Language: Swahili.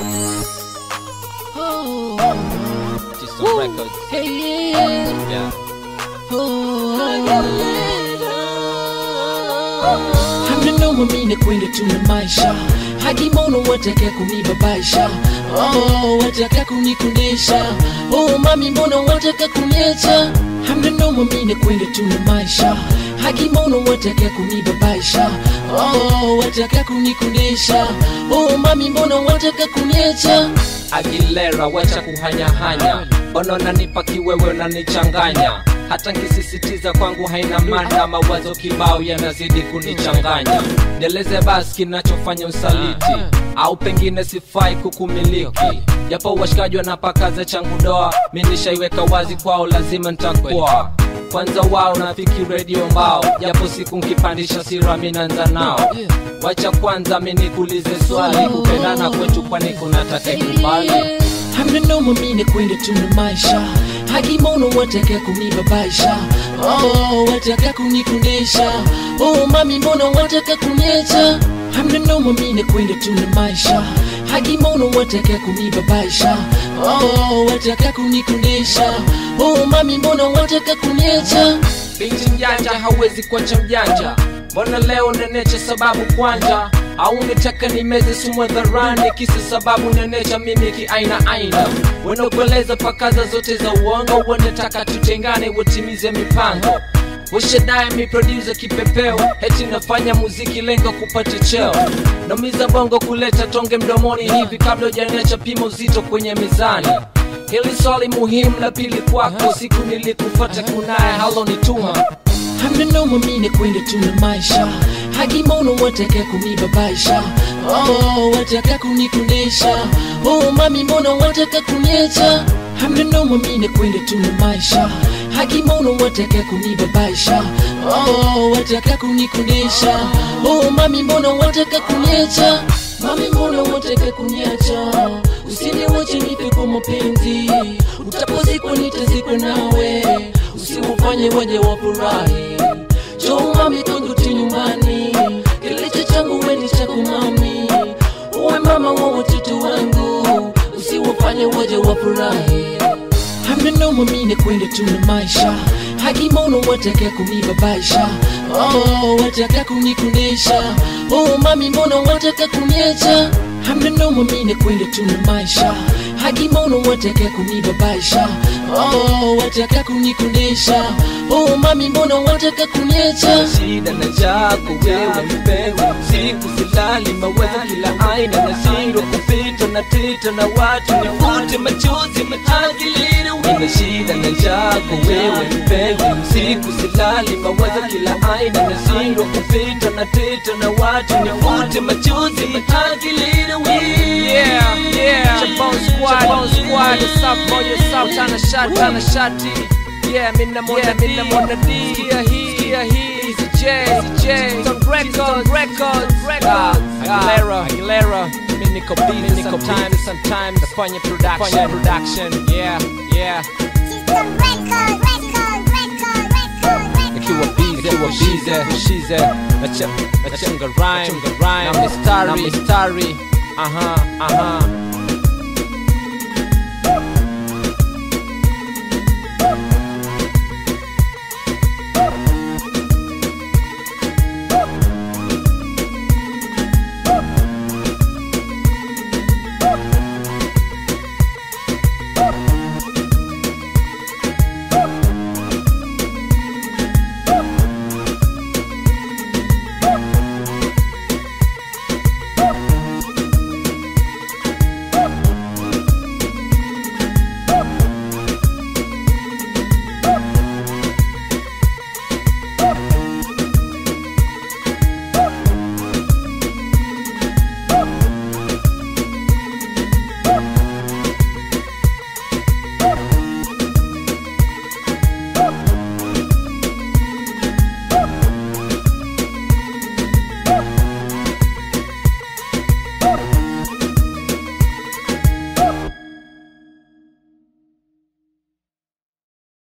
Oh, Just some records. hey, yeah. Yeah. hamna noma mine kwenda tuna maisha hakimono wataka kunibabaisha oh, wataka kunikundisha oh, mami mbona wataka kuniacha hamna noma mine kwenda tuna maisha hakimono wataka kunibabaisha oh, wataka kunikundisha oh, mami mbona wataka kuniacha Aguilera wacha kuhanyahanya, mbona unanipa kiwewe unanichanganya, hata nkisisitiza kwangu haina maana, mawazo kibao yanazidi kunichanganya. Nieleze basi kinachofanya usaliti, au pengine sifai kukumiliki, japo washikaji wanapakaza changu doa, mi nishaiweka wazi kwao, lazima nitakuwa kwanza wao nafiki redio mbao, japo siku nkipandisha sira mi naanza nao. Wacha kwanza mi nikuulize swali, kupendana kwetu kwani kunataka kubali? hamna noma mine kwenda tuna maisha hakimono wataka kunibabaisha oh, wataka kunikundisha oh, mami mbona wataka kuniacha hamna noma mine kwenda tuna maisha hakimono wataka kunibabaisha oh, wataka kunikundisha oh, mami mbona wataka kuniacha Binti mjanja hawezi kuacha mjanja, mbona leo nenecha sababu kwanja au unataka nimeze sumu dharani kisa sababu nenecha mimi kiaina aina wanakueleza pakaza zote za uongo wanataka tutengane watimize mipango washadaye mi producer kipepeo heti nafanya muziki lengo kupata cheo namiza bongo kuleta tonge mdomoni hivi kabla ujanecha pima uzito kwenye mizani hili swali muhimu la pili kwako siku nilikufata kunaye halonituma hamna noma mine kwenda tuna maisha hakimono wataka kunibabaisha oh, wataka kunikundisha oh, mami mbona wataka kuniacha hamna noma mine kwenda tuna maisha hakimono wataka kunibabaisha oh, wataka kunikundisha oh, mami mbona wataka kuniacha mami mbona wataka kuniacha usiniwache nipe kwa mapenzi utapozikwa nitazikwa nawe usiwafanye waje wafurahi Njoo mami kwangu tu nyumbani, kilicho changu weni chako mami, uwe mama wa watoto wangu, usiwafanye waje wafurahi. Hamna noma mine kwenda tuna maisha, hakimono wataka kunibabaisha, oh, wataka kunikundisha, oh mami mbona wataka kuniacha? Hamna noma mine kwenda tuna maisha, hakimono wataka kunibabaisha, oh, wataka kunikundisha, oh mami mbona wataka kuniacha? shida na jako wewe mpenzi siku silali mawazo kila aina na shindwa kupita na tita na watu nifute machozi matagilira nina shida na jako wewe mpenzi siku silali mawazo kila aina na shindwa kupita na tita na watu nifute machozi matagilira Yeah, yeah. Chabon squad, Chabon squad. What's up, boy? What's up? Tana shot, tana shati. Yeah, mina mona D, mina mona D. Skia he, skia he. Easy J, Easy J. Some records, records, records. Aguilera, Aguilera. Mi niko busy sometimes, sometimes. Nafanya production, Nafanya production. Yeah, yeah. Nikiwa busy, nikiwa busy, busy. Nacha- Nachunga rhyme, na mistari, na mistari. Aha, aha.